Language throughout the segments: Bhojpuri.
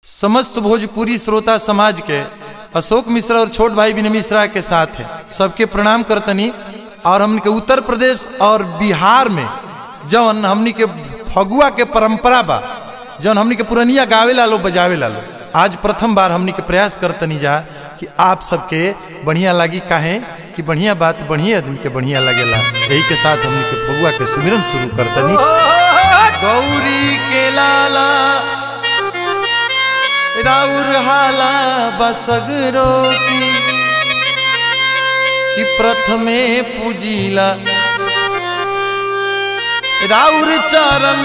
समस्त भोजपुरी श्रोता समाज के अशोक मिश्रा और छोट भाई विनय मिश्रा के साथ है सबके प्रणाम करतनी और हमन के उत्तर प्रदेश और बिहार में जौन हमनी के फगुआ के परंपरा बा जौन हमनी के पुरनिया गावे ला लो बजावे ला लो आज प्रथम बार हमनी के प्रयास करतनी जा कि आप सबके बढ़िया लागी काहे कि बढ़िया बात बढ़िया आदमी के बढ़िया लगेला यही के साथ हमनी के फगुआ के सुमिरन शुरू करतनी गौरी के लाला राउर हाला बसगरो की कि प्रथमे पूजिला राउर चरण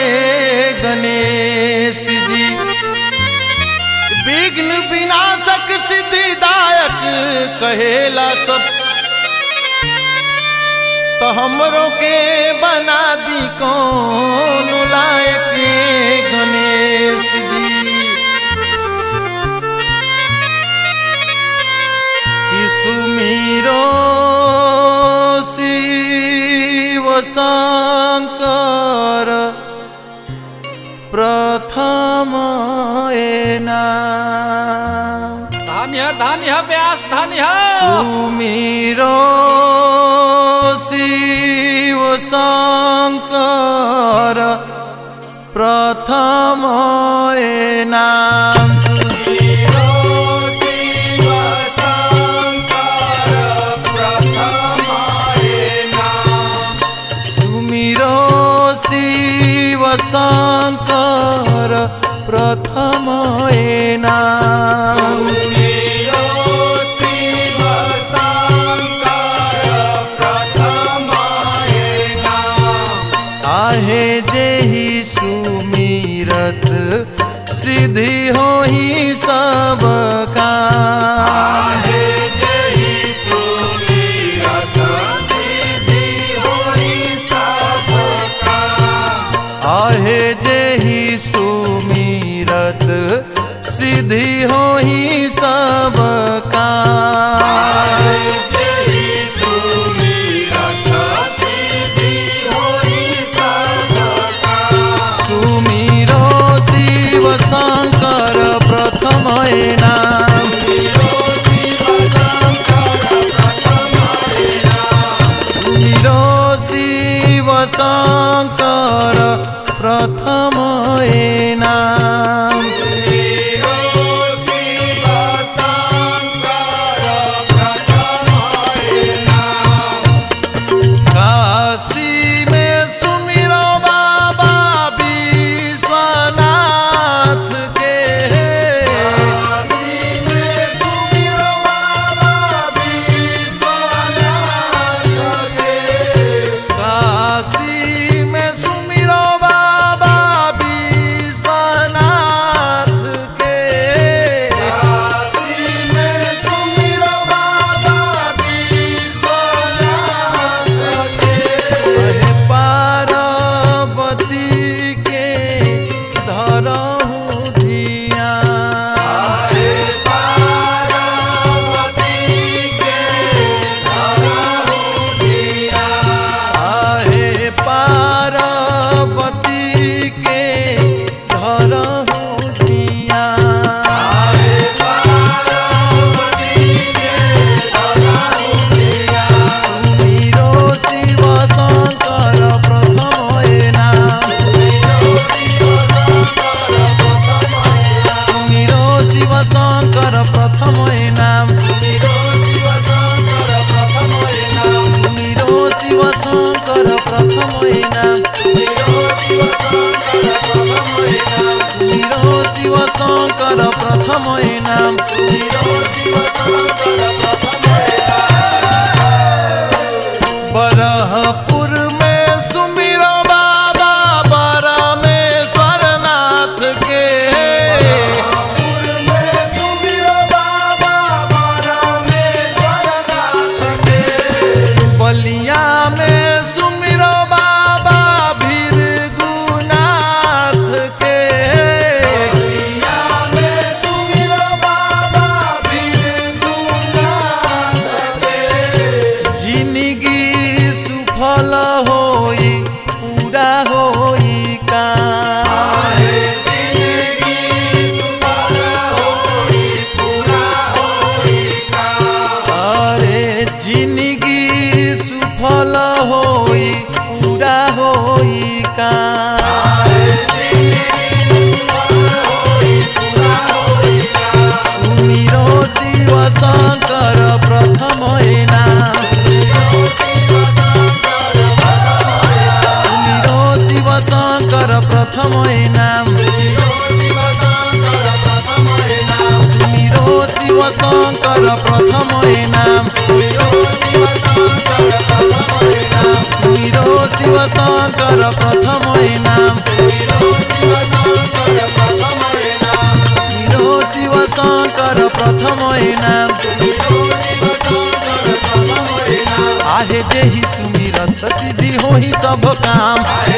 गणेश जी विघ्न विनाशक सिद्धिदायक कहेला सब तो हमरों के बना दी कौन लायक गणेश जी कि सुमीरो शिव शंकर प्रथम नाम धान्य धान्य व्यास धान्य सुमीरो शिव शंकर प्रथम नाम सुमिरो शिव शंकर प्रथम नाम आहे जेहि सुमिरत सिद्धि हो ही सब काम आहे जेहि सुमिरत सिद्धि हो ही सब काम सुमिरो शिव शंकर प्रथम नाम सुमिरो शिव शंकर प्रथम नाम काशी में सुमिरो बाबा विश्वनाथ के काशी में सुमिरो बाबा विश्वनाथ के अहे पार्वती के धरहु धिया आहे पार्वती के धरहु धिया सुमिरो शिव शंकर प्रथम नाम सुमिरो शिव शंकर प्रथम नाम सुमिरो शिव शंकर प्रथम नाम सुमिरो शिव शंकर प्रथम नाम बरहपुर में सुमिरो बाबा परमेश्वर नाथ के बलिया में सुमिरो बाबा भीरगुनाथ के जिंदगी शिव शंकर प्रथम नाम सुमिरो शिव शंकर प्रथम नाम सुमिरो शिव शंकर प्रथम नाम आहे जेहि सुमिरत सिद्धि होहि सब काम आहे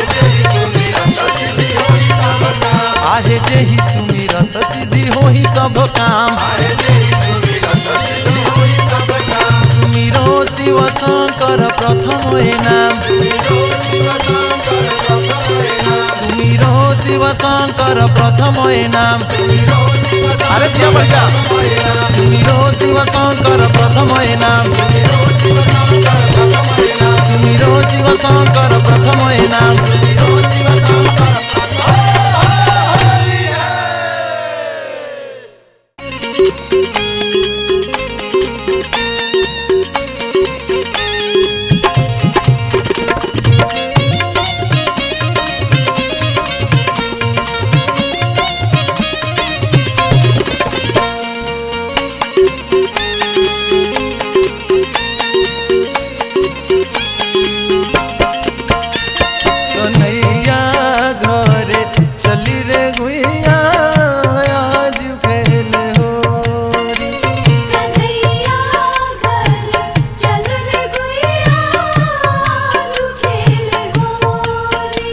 जेहि सुमिरत सिद्धि होहि सब काम सुमिरो शिव शंकर प्रथम नाम सुमिरो शिव शंकर प्रथम नाम अरे दिया बढ़ जा सुमिरो शिव शंकर प्रथम नाम सुमिरो शिव शंकर प्रथम नाम कन्हैया घरे चली रे गुइया आज खेल होरी कन्हैया घर चल रे गुइया तू खेल होरी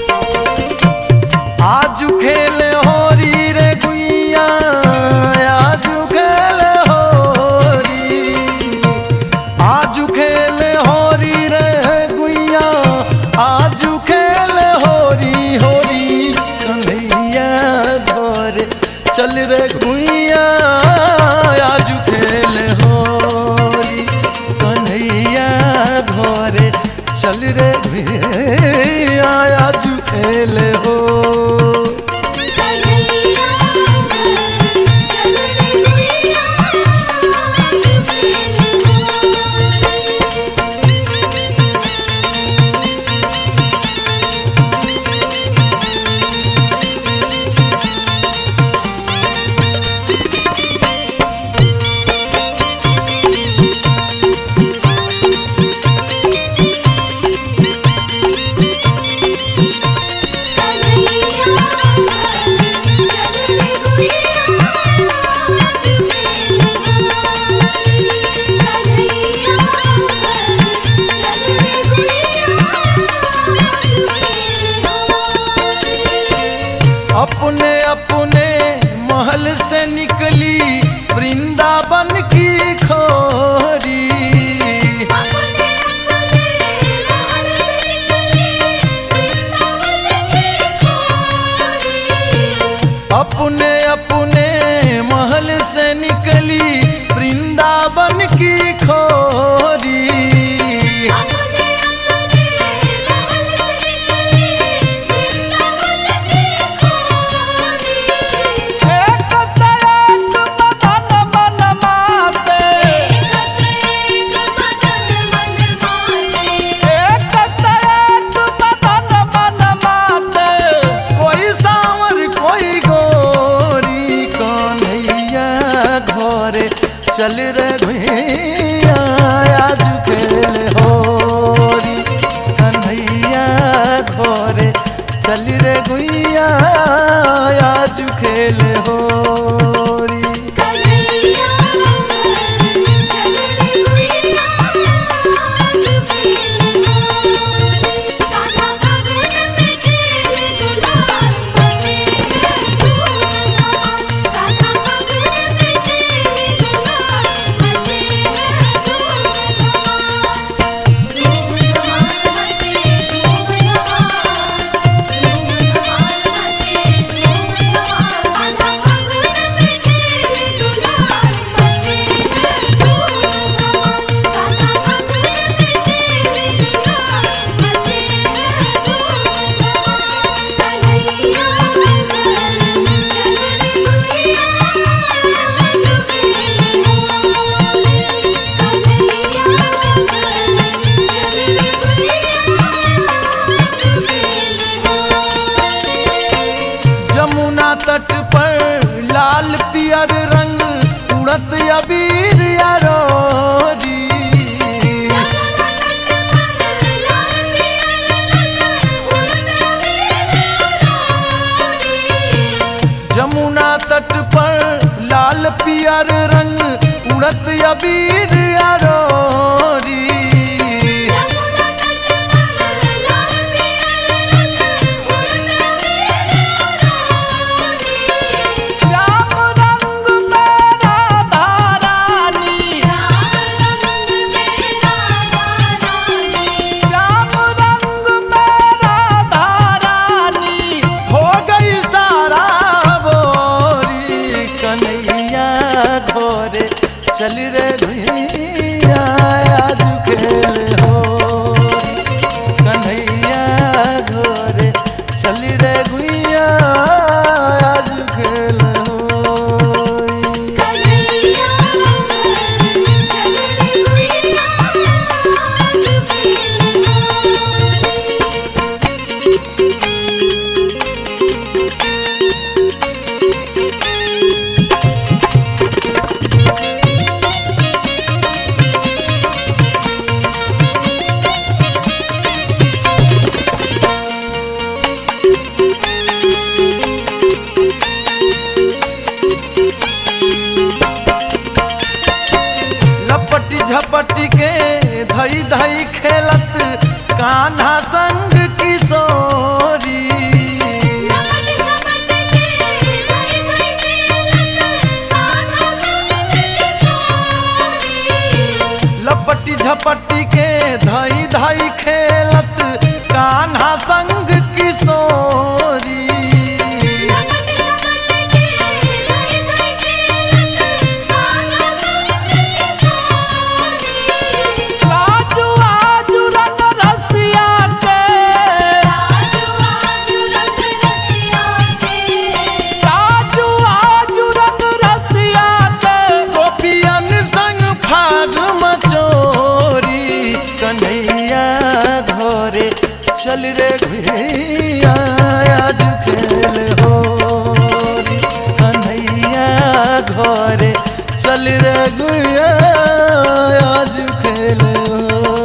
आज खेल होरी रे गुइया आज खेल होरी आज खेल होरी रे गुइया आज खेल होरी होरी कन्हैया घर चल रे गुइया आज खेल होरी कन्हैया घरे चल रे गुइया आज खेल हो कन्हैया घर चल रे गुइया तू खेल होरी अपने अपने महल से निकली वृंदावन की खोरी अपने अपने महल से निकली वृंदावन की खोरी एक तरफ मदन मन माते एक तरफ मदन मन माते कोई सांवर कोई गोरी कन्हैया घरे चल रे भैया आज खेल होरी कन्हैया घरे चल रे गुइया आज खेल होरी जमुना तट पर लाल पियर रंग उड़त अबीर यारोरी जमुना तट पर लाल पियर रंग उड़त अबीर यारोरी श्याम रंग मेरा धारानी श्याम रंग मेरा धारानी हो गई सारा बोरी कन्हैया घोरे चल रे भैया आज खेल हो कन्हैया घोरे चल रे भैया आज खेल हो लपटी झपटी के धई धई खेलत कान्हा संग किशोरी लपटी झपटी के धई धई खेलत कान्हा संग किशोरी राजू आजू रंग रसिया के राजू आजू रंग रसिया के गोपियन संग फाग मचोरी कन्हैया घोरे चल रे भैया आज खेल हो कन्हैया घोरे चल रे गुया आज खेल हो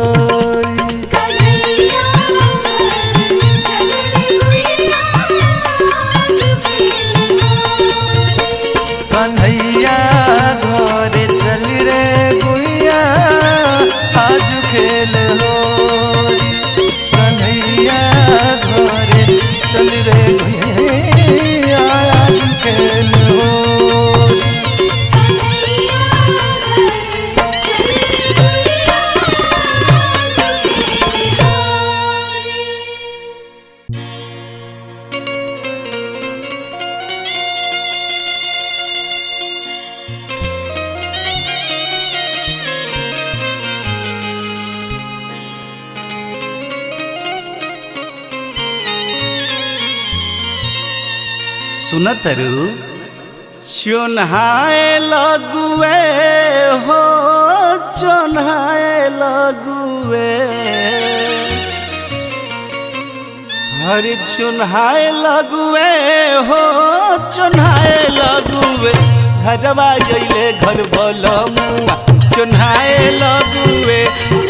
कन्हैया घोरे चल रे गुइया आज खेल हो कन्हैया घोरे चल रे गुइया आज खेल हो सुनतरु चोन्हाए लगुए हो चोन्हाए लगुए हरे चुन्हाए लगुए हो चुन्हाए लगुए घरवा जइले घर बलमुआ चुन्हाए लगुए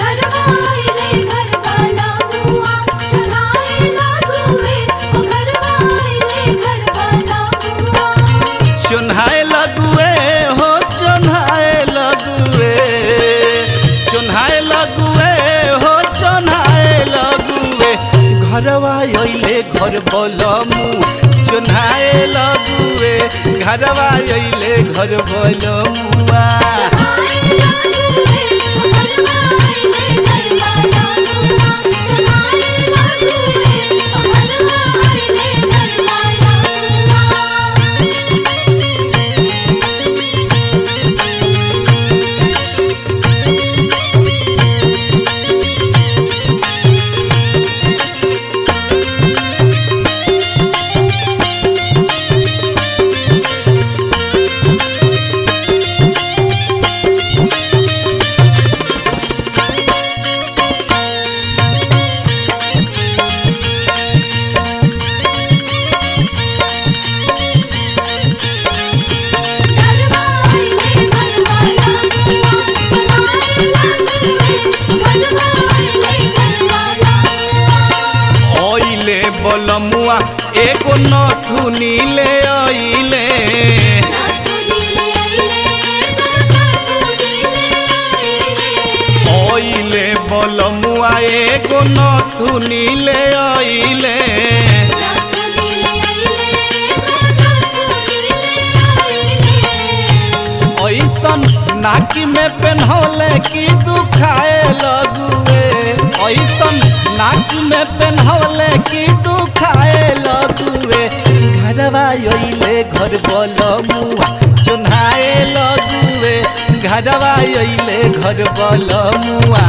चुन्हाए लगुए हो चुन्हाए लगुए चुन्हाए लगुए हो चुन्हाए लगुए घरवा अइले घर बलमु चुन्हाए लगुए घरवा अइले घर बलमुआ एगो नथुनी ले अइले अइले बलमुआ एगो नथुनी ले अइले ऐसन नाकी में पेन्हौले की दुखाए लगुए ऐसन नाकी में पेन्हौले की दुखाए लगुए घरवा अइले घर बलमुआ चुन्हाए लगुए घरवा अइले घर बलमुआ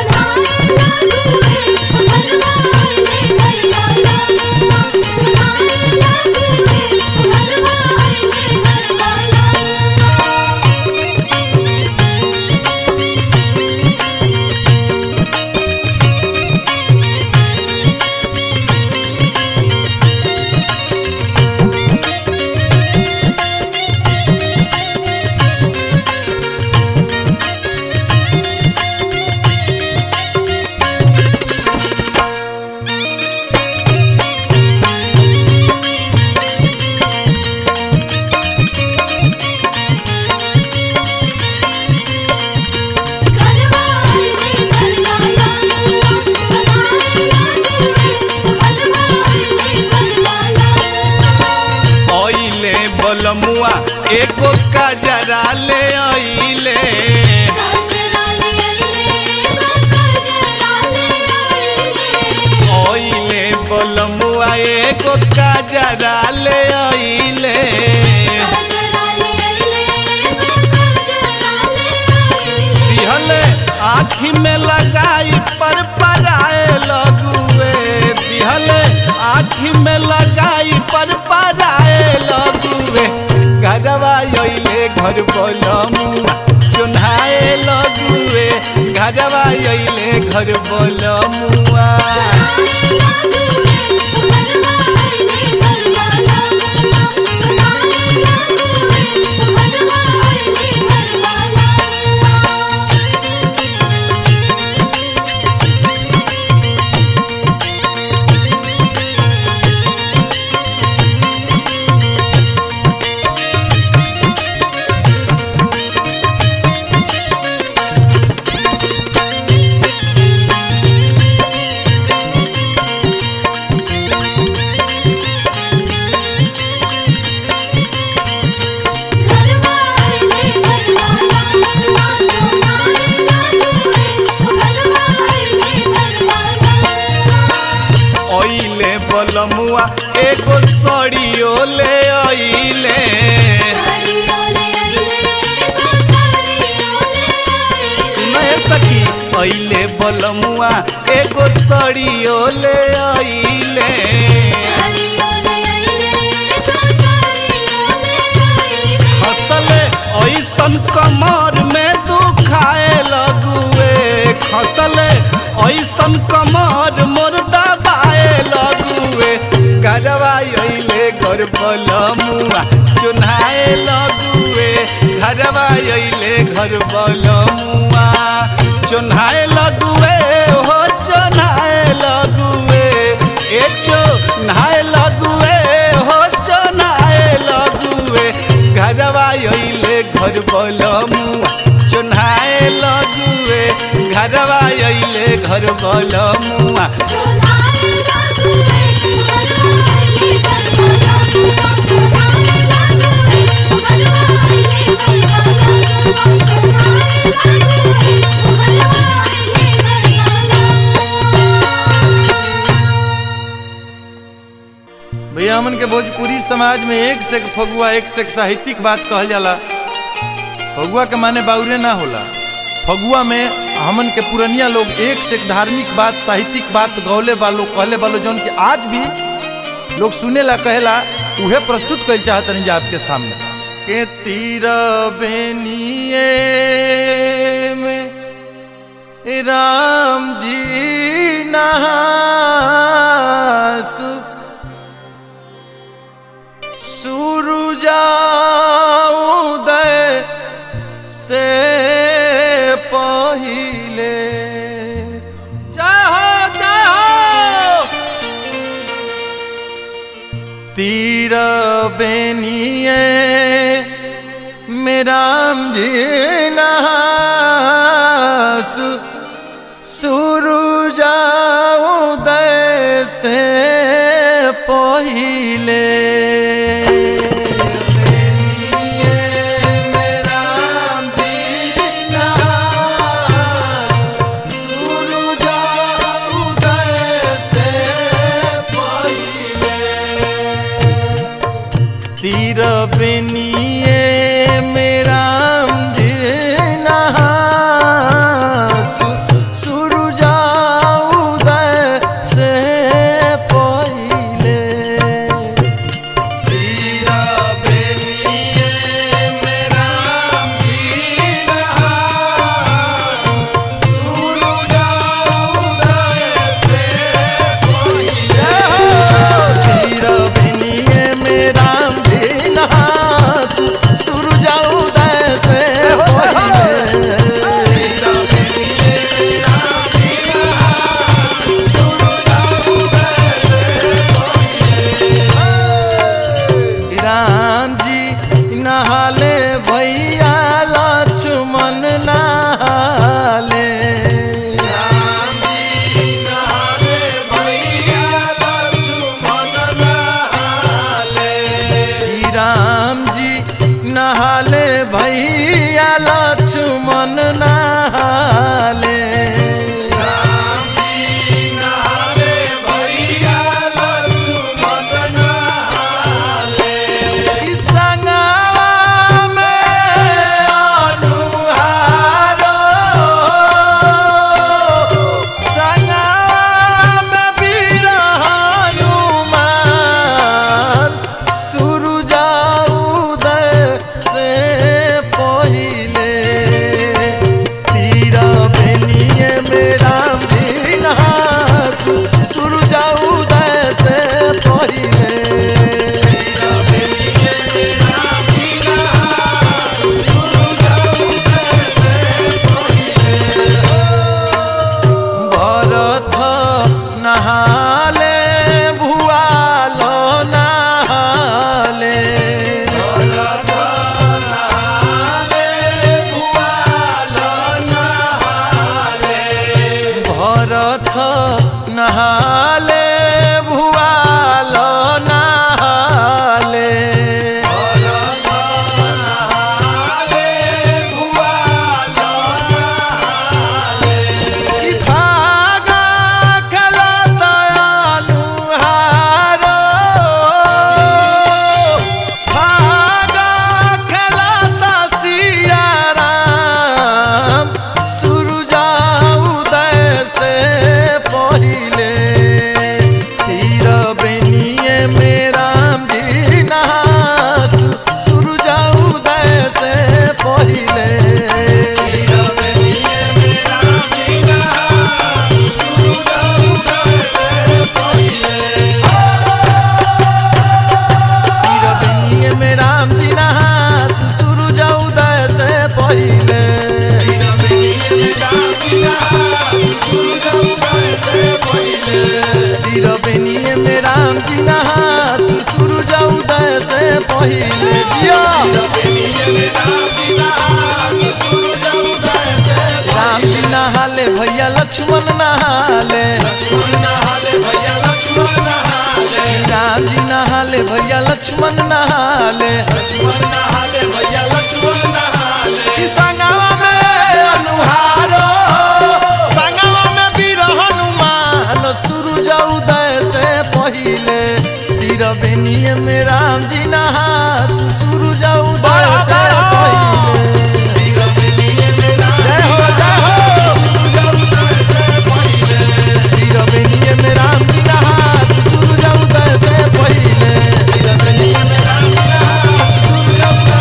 अइले बलमुआ एको कजरा ले अइले अइले बलमुआ एको कजरा ले अइले दिहले आँखी में लगाई पर पराए लगुए दिहले आँखी में लगाई पर पराए लगुए घरवा अइले घर बलमुआ चुन्हाए लगुए घरवा अइले घर बलमुआ अइले बलमुआ एगो सड़ियो ले अइले सुनए सखी अइले बलमुआ एगो सड़ियो ले अइले खसले ऐसन कमर में दुखाए लगुए खसले ऐसन कमर मोर दबाए लगुए गरवा अइले घर बलमुआ चुन्हाए लगुए घरवा अइले घर बलमुआ चुन्हाए लगुए हो चुन्हाए लगुए ए चुन्हाए लगुए हो चुन्हाए लगुए घरवा अइले घर बलमुआ चुन्हाए लगुए घरवा अइले घर बलमुआ भैया हमन के भोजपुरी समाज में एक से एक फगुआ एक से एक साहित्यिक बात कहल जाला फगुआ के माने बाउरे ना होला फगुआ में हमन के पुरनिया लोग एक से एक धार्मिक बात साहित्यिक बात गौले वालो कहले वालो जौन कि आज भी लोग सुने ला कहेला उहे प्रस्तुत कर चाहतनी जा आपके सामने के तीर बेनिए में राम जी नहासु सूरुजा उदय से पहिले जाहो जाहो में राम जी नहास सूरुजा उदय से पहिले तीर बेनिए मेरा जी नहासु सुरुजा उदय से पहिले तीर बेनिए मेरा जी नहासु सुरुजा उदय से पहिले तीर बेनिए मेरा जी नहासु सुरुजा उदय से पहिले राम जी नहाले भैया लक्ष्मण नहाले राम जी नहाले भैया लक्ष्मण नहाले संगवा में अनुहारो संगवा में वीर हनुमान सुरुजा उदय से पहिले तीर बेनिए में राम जी नहासु सुरुजा उदय से पहिले भरत नहाले भुआल नहाले भरत नहाले भुआल नहाले भागा खेलत अनुहारो भागा खेलत सिया राम सुरुजा उदय से पहिले तीर बेनिए में राम जी नहास सुरुजा उदय से पहिले तीर बेनिए में राम जी नहास सूरज उदय से पहिले तीर बेनिए में राम जी नहास सूरज उदय से पहिले जिया राम जी नहाले भैया लक्ष्मण नहाले राम जी नहाले भैया लक्ष्मण नहाले कि संगवा में अनुहारो संगवा में वीर हनुमान सूरज उदय से पहिले तीर बेनिए में राम जी नहास सूरज उदय से पहिले जय हो जय हो तीर बेनिए में राम जी नहास सूरज उदय से पहिले तीर बेनिए में राम जी नहास सूरज उदय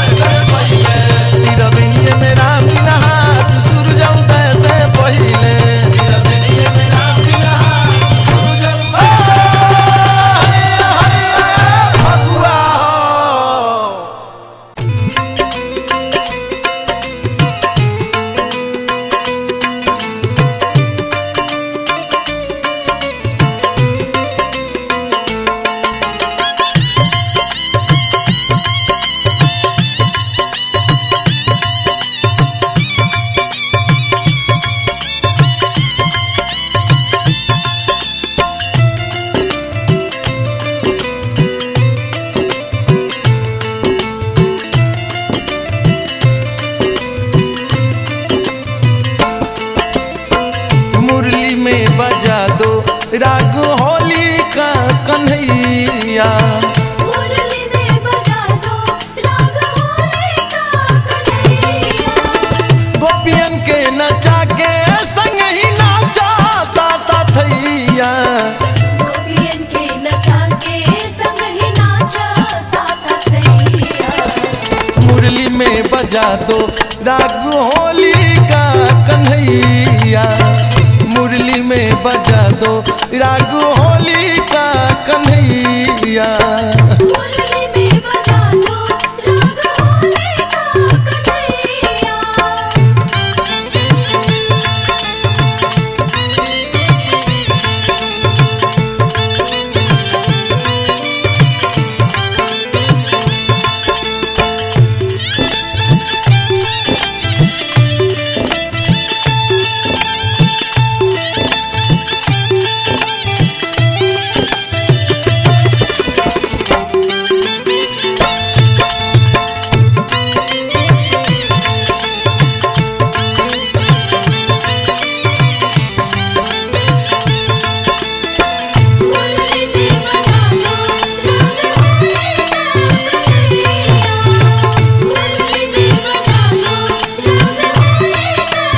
राग होली का कन्हैया मुरली में बजा दो राग होली का कन्हैया गोपियन के नचा के संग ही नाचा ताता थैया गोपियन के नचा के संग ही नाचा ताता थैया मुरली में बजा दो राग होली का कन्हैया मुरली में बजा दो राग होली का कन्हैया मुरली में बजा दो राग होली का कन्हैया मुरली में बजा दो राग होली का कन्हैया मुरली में बजा दो राग होली का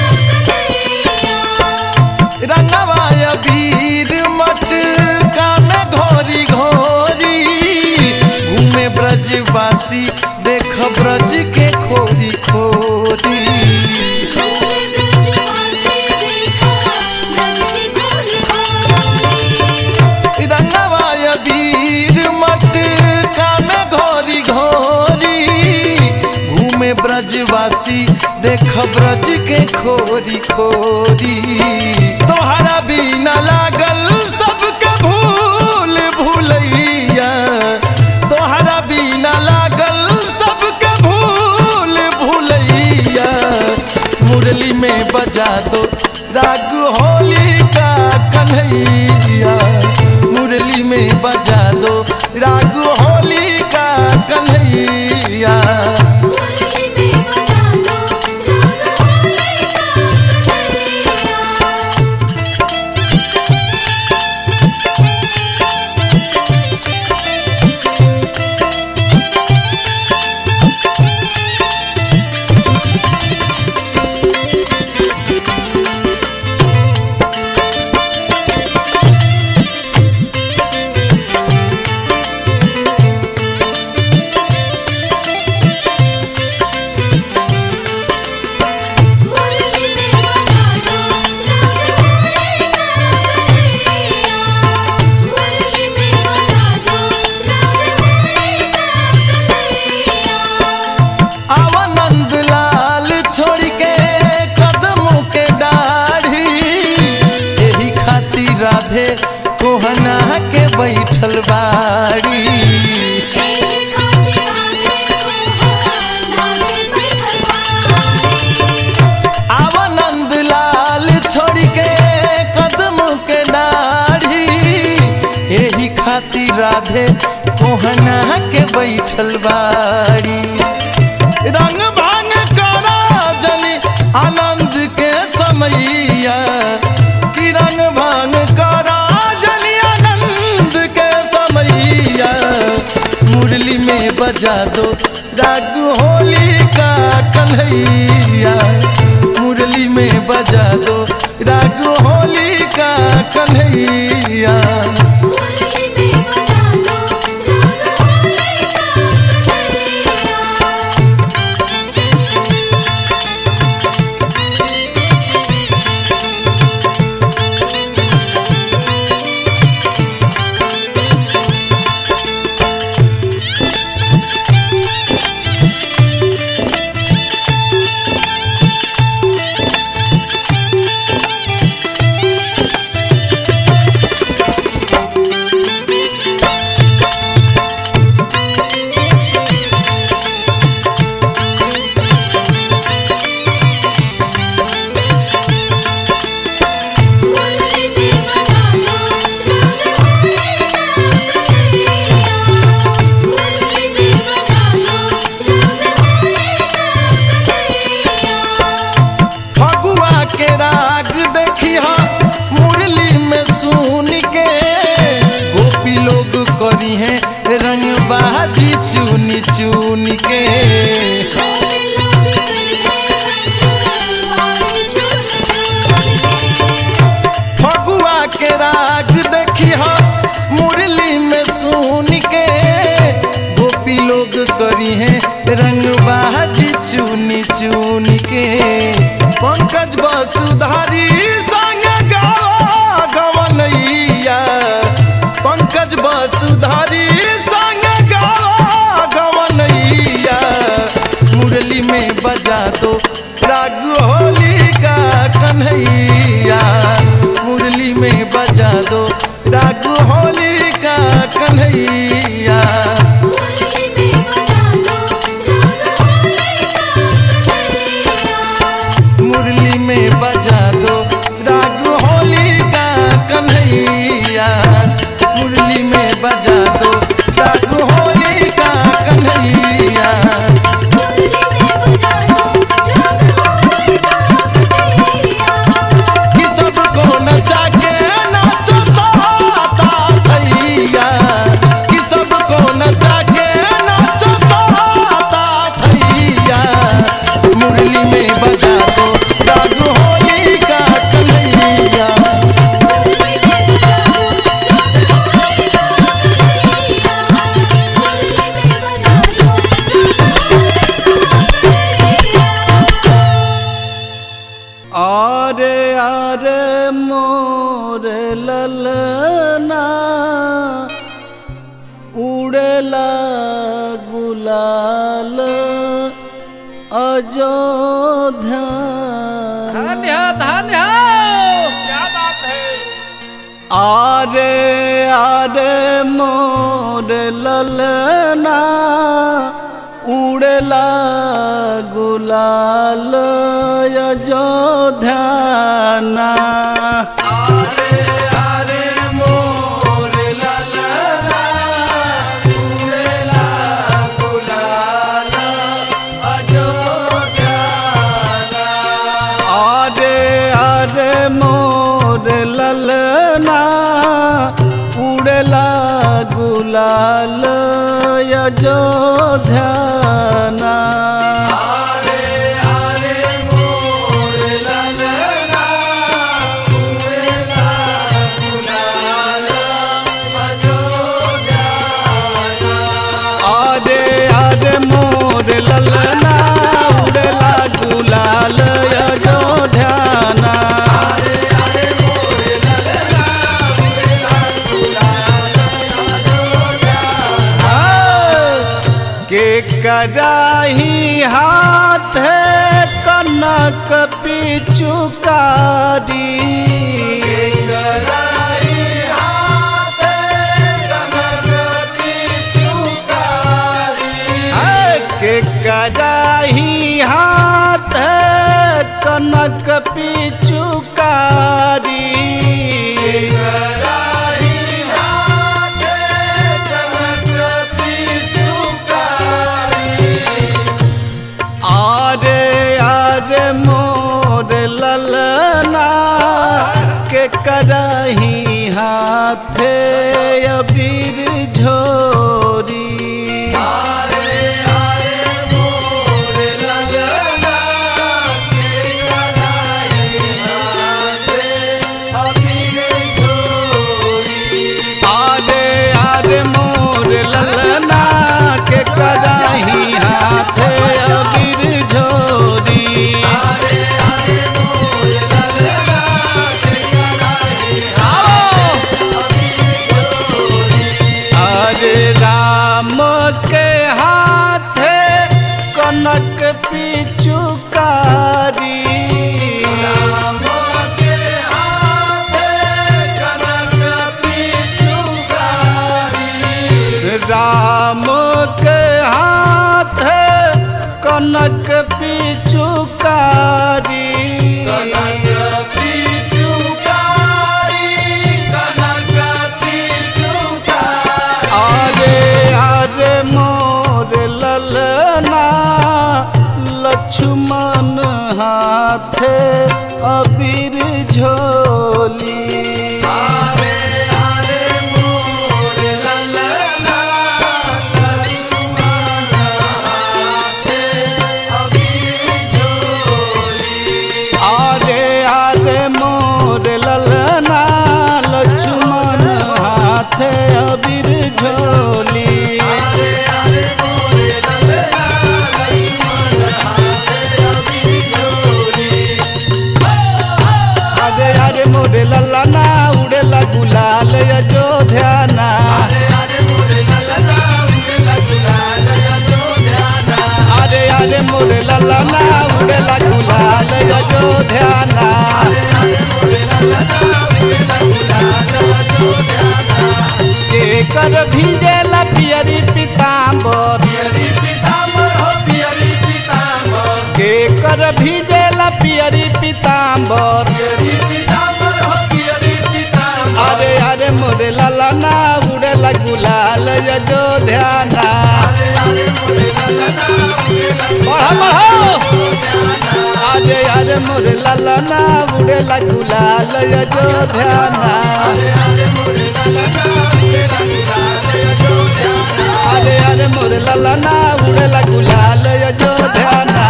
कन्हैया रंगवाय वीर मट कान घोरी घोरी घूमे ब्रजवासी देख ब्रज के खोरी खोरी घूमे ब्रजवासी देखा ब्रज की गोरी गोरी रंगवाय वीर मट कान घोरी घोरी घूमे ब्रजवासी देख ब्रज के खोरी खोरी तोहरा बिना लागल सबके भूल भूलैया तोहरा बिना लागल सबके भूल भूलैया मुरली में बजा दो राग होली का कन्हैया मुरली में बजा दो राग होली का कन्हैया मुरली में बजा दो राग होली का कन्हैया मुरली में बजा दो राग होली का कन्हैया मुरली में बजा दो राग होली का कन्हैया आवानंद लाल छोड़ के कदम के दाढ़ी यही खातिर राधे कोहना के बैठल बाड़ी तेरे खातिर आगे को नाचे बैठलवानी आवानंद लाल छोड़ के कदम के दाढ़ी यही खातिर राधे कोहना के बैठल बाड़ी रंग भांग करा जनी आनंद के समैया कि रंग भांग करा जनी आनंद के समैया मुरली में बजा दो राग होली का कन्हैया मुरली में बजा दो राग होली का कन्हैया मुरली में बजा दो राग होली का कन्हैया करी है रंग बाजी चुनी चुनी के फगुआ के राज देखी हो मुरली में सुन के गोपी लोग करी है रंग बाजी चुनी चुनी के पंकज वसुधारी संग गावा गवनैया पंकज वसुधारी संग गावा गवनैया मुरली में बजा दो राग होली का कन्हैया मुरली में बजा दो राग होली का कन्हैया मुरली में बजा दो राग होली का कन्हैया मुरली में बजा दो राग होली का कन्हैया कि सबको नचा के नाचता ता थैया कि सबको नचा के नाचता ता थैया मुरली में बजा दो राग होली का कन्हैया आरे आरे मोर ललना उड़ेला गुलाल अयोध्या धन्य धन्य क्या बात है आरे आरे मोर ललना उड़ेला गुलाल अयोध्याना आरे आरे मोर ललना उड़ेला गुलाल अयोध्याना आरे आरे मोर ललना उड़ेला गुलाल अयोध्याना के कराही हाथ कनक पिचुकारी के कराही हाथ कनक पिचुकारी आरे आरे मोर ललना के करही हाथे अबीर झोरी आरे आरे मोर ललना के कराही हाथे अबीर झोरी अरे राम के हाथे कनक पिचुकारी राम के हाथे कनक पिचुकारी राम के हाथे कनक पिचुकारी कनक पिचुकारी कनक पिचुकारी आरे आरे मोर ललना लक्ष्मण हाथे अबीर झोली आरे आरे मोर ललना ललना उड़ेला गुलाल अयोध्या ना के कर भीजेला पियरी पीताम्बर के कर भीजेला पियरी पीताम्बर अरे अरे मोरे ललना उड़ेला गुलाल अयोध्या ना बढ़ा बढ़ा अरे अरे मोरे ललना उड़ेला गुलाल अयोध्या ना अरे अरे मोरे ललना उड़ेला गुलाल अयोध्या ना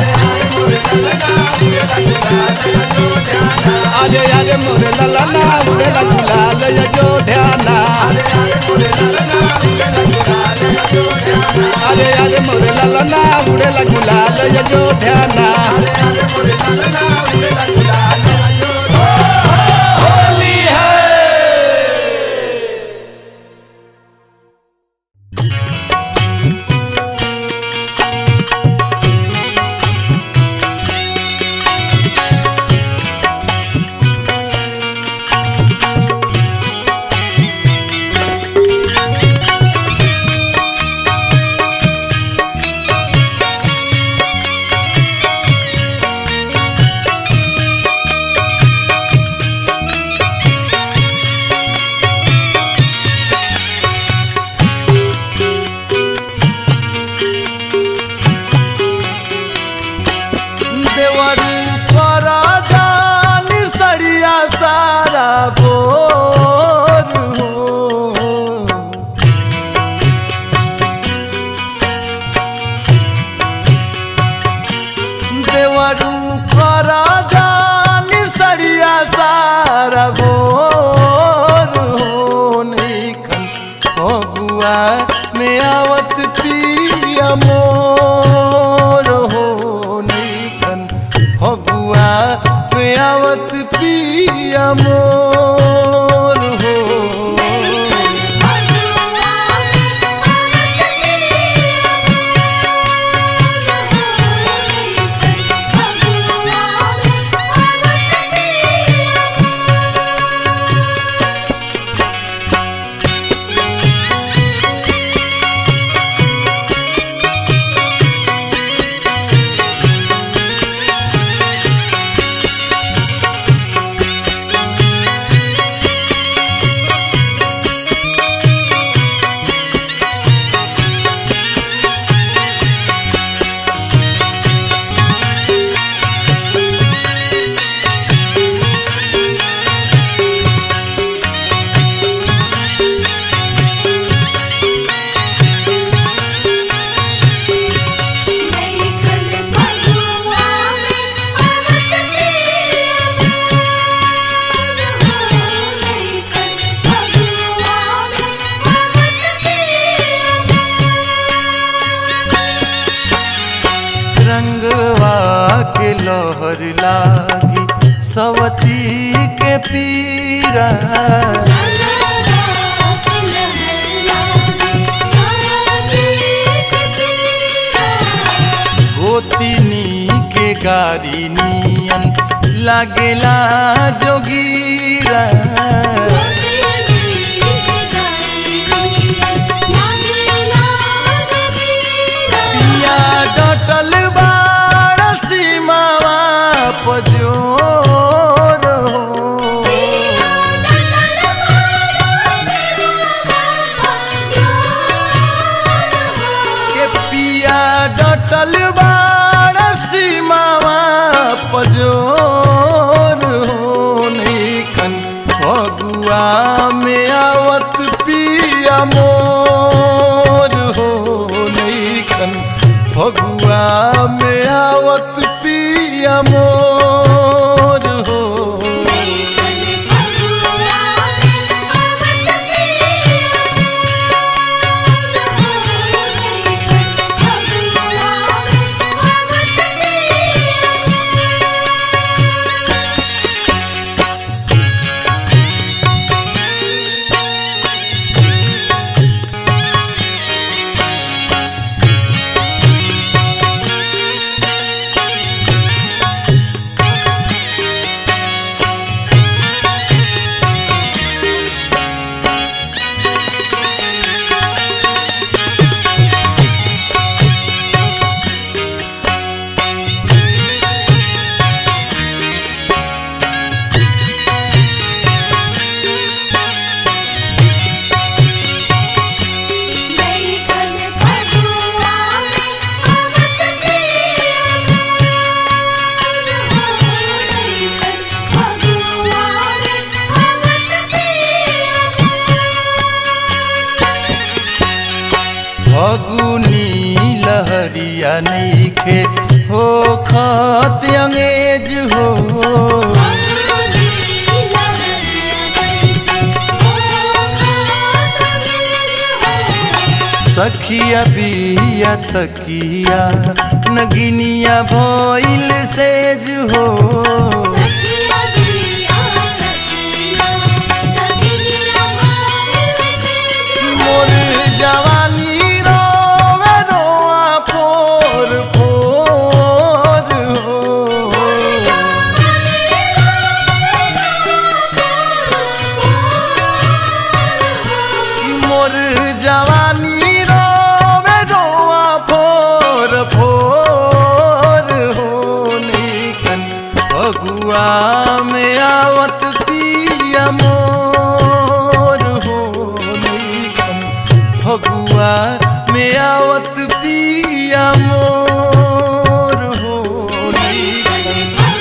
अरे अरे मोरे ललना उड़ेला गुलाल अयोध्या ना अरे अरे मोरे ललना उड़ेला गुलाल अयोध्या ना होली है देवर पर जानी सड़िया सारा बोर हो देवरू कर जानी सड़िया सारा बोर हो नैखन फगुआ में आवत पिया मोर हो नैखन फगुआ में आवत पिया मोर हो रंगवा के लहर लागी सवती के पीरा गोतिनी के गारी नियन लागेला जोगीरा पिया डटल बाड़ सीमावा पजोर हो के पिया डटल बाड़ सीमावा पजोर हो नैखन फगुआ में आवत पिया मोर हो नैखन फगुआ में आवत पिया मोर हो Thank you. खत अंगेज हो सखिया बिया तकिया नगिनिया भइल सेज हो मोर जवानी रोवे रोआ पोर पोर हो मोर जवानी रोवे रोआ फोर फोर हो निकन फगुआ में आवत पिया मोर हो निकन फगुआ में आवत पिया मोर हो निकन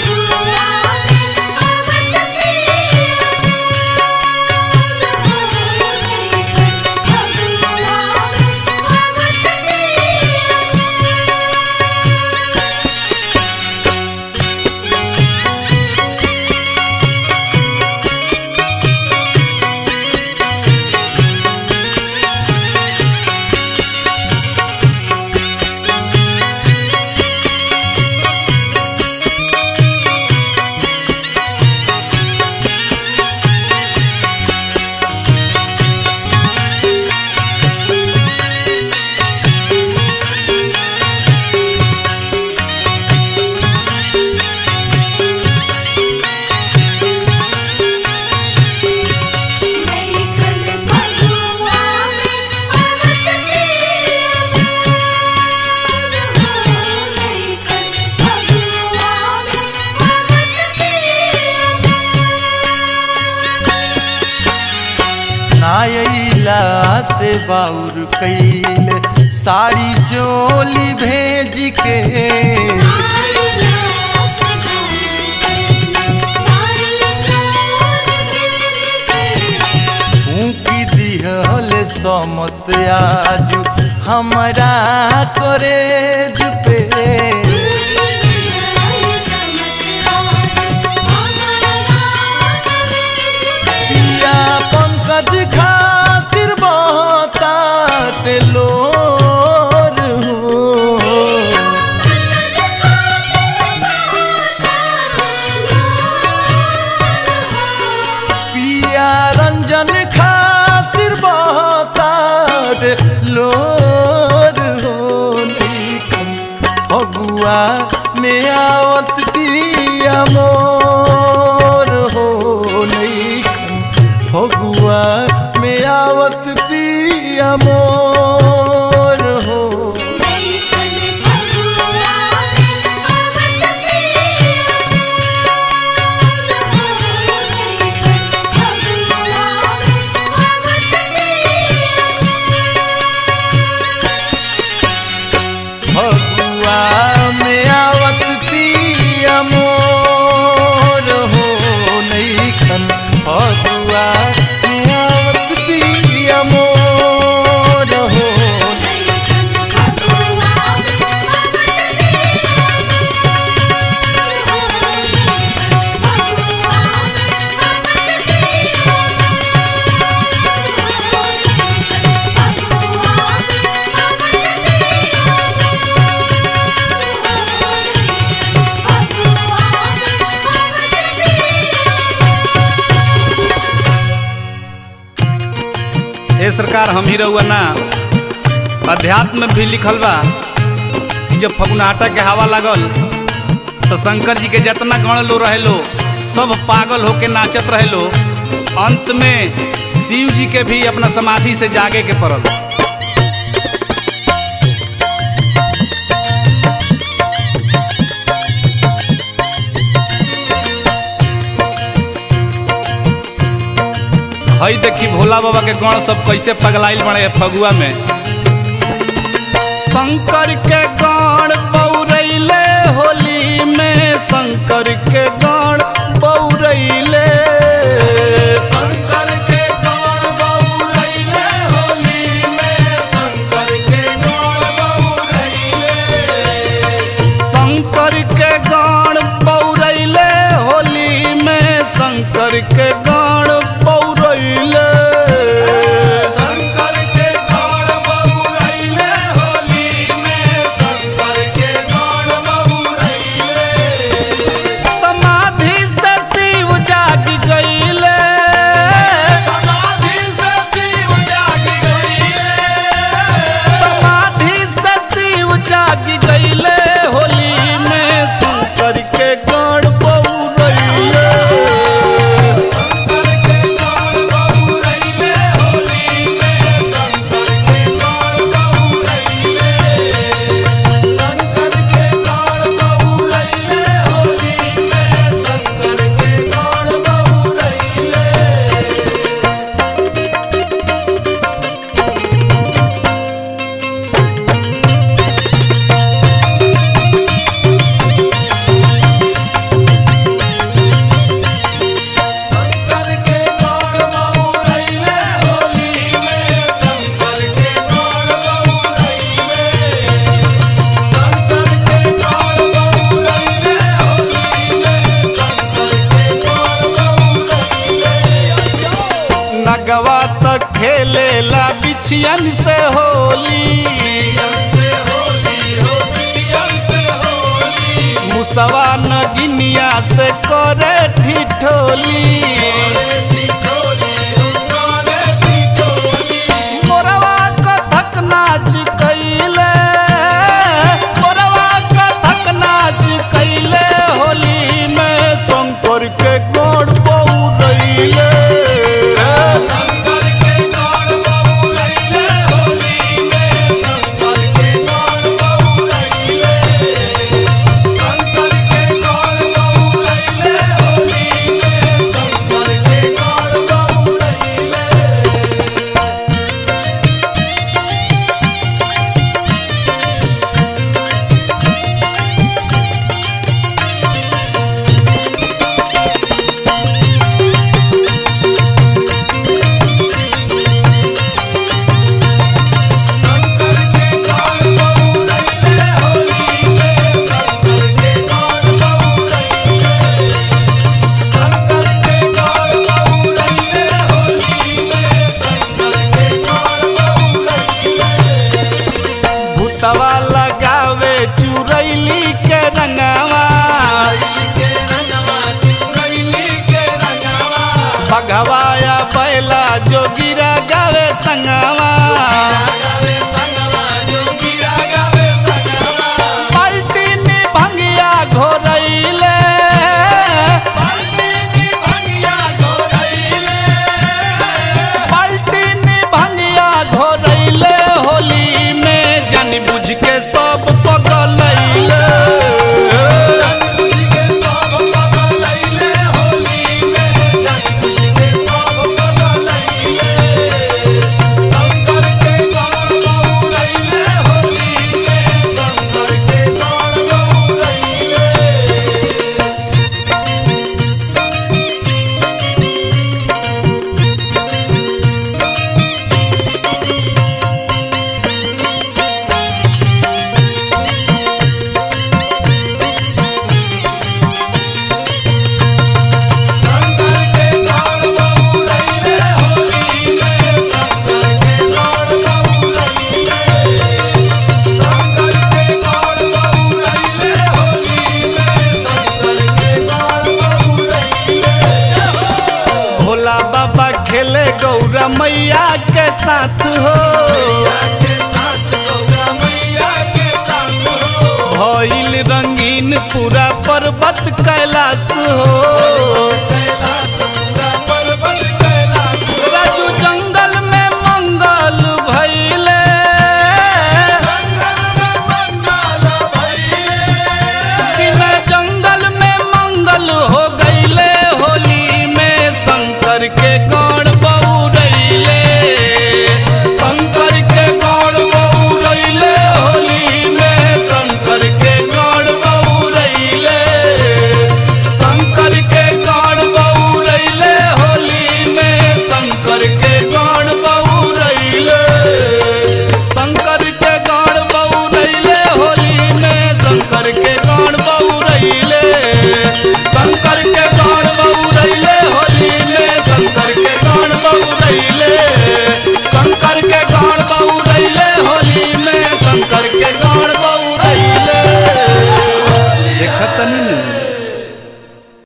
नायला से बाउर कैल साड़ी चोली भेज के फूकी दिहल समत आज हमरा करेज पे पिया पंकज खातिर बहतात लोर हो पिया रंजन खातिर बहतात लोर हो निकम फगुआ में आवत पिया मोर हो निकम फगुआ में आवत पिया मोर हो फगुआ में आवत पिया मोर हो नैखन फगुआ में आवत पिया मोर हो ए सरकार हम ही रहुआ ना अध्यात्म में भी लिखल बा कि जब फगुनाटा के हवा लागल तो शंकर जी के जितना गण लो रहे लो सब पागल होके नाचत रहे लो अंत में शिव जी के भी अपना समाधि से जागे के पड़ल हई देखी भोला बाबा के गण सब कैसे पगलाइल बने फगुआ में शंकर के गण बौरैले होली में शंकर के गण बौरैले शंकर के गण बौरैले होली में शंकर के गण बौरैले शंकर शंकर के गण पौरैले होली में शंकर के गण पौरैले शंकर के गौर बहुरैले होली में शंकर के गौर बहुरैले समाधि से शिव जाग गईले समाधि से शिव जाग गईले समाधि से शिव जाग गईले होली में शंकर के गण पौरैले शंकर के गौर बहुरैले होली में शंकर के गौर बहुरैले शंकर के गौर बहुरैले होली में शंकर के गौर बहुरैले शंकर के गौर बहुरैले होली में शंकर के गौर बहुरैले शंकर के गौर बहुरैले होली में शंकर के गौर बहुरैले नगवा तक खेलेला बिछियन से होली से होली हो बिछियन से होली मुसवा नगिनिया से करे ठिठोली ठिठोली हो करे ठिठोली मोरवा कथक नाच कैले मोरवा कथक नाच कैले होली में शंकर के गोड़ पौरैले शंकर के गौर बहुरैले होली में शंकर के गौर बहुरैले शंकर के गौर बहुरैले होली में शंकर के गौर बहुरैले शंकर के गौर बहुरैले होली में शंकर के गौर बहुरैले शंकर के गौर बहुरैले होली में शंकर के गौर बहुरैले भूतवा लगावे चुरैली के रंगवा के रंगवा चुरैली के रंगवा भगवाया बैला जोगिरा गावे संगवा गावे संगवा जोगिया गावे संगवा पलटी भंगिया घोरैले बाल्टी की भंगिया घोरैले पलटी भंगिया घोरैले होली में जान बुझ के सब पगलैले बुझ के सब पगलैले होली में जान बुझ के सब पगलैले शंकर के गौर बहुरैले होली में शंकर के गौर बहुरैले शंकर के गौर बहुरैले होली में शंकर के गौर बहुरैले शंकर के गौर बहुरैले होली में शंकर के गौर बहुरैले भोला बाबा खेले गौरा मैया के साथ हो के साथ गौरा मैया के साथ हो भइल रंगीन पूरा पर्वत कैलाश हो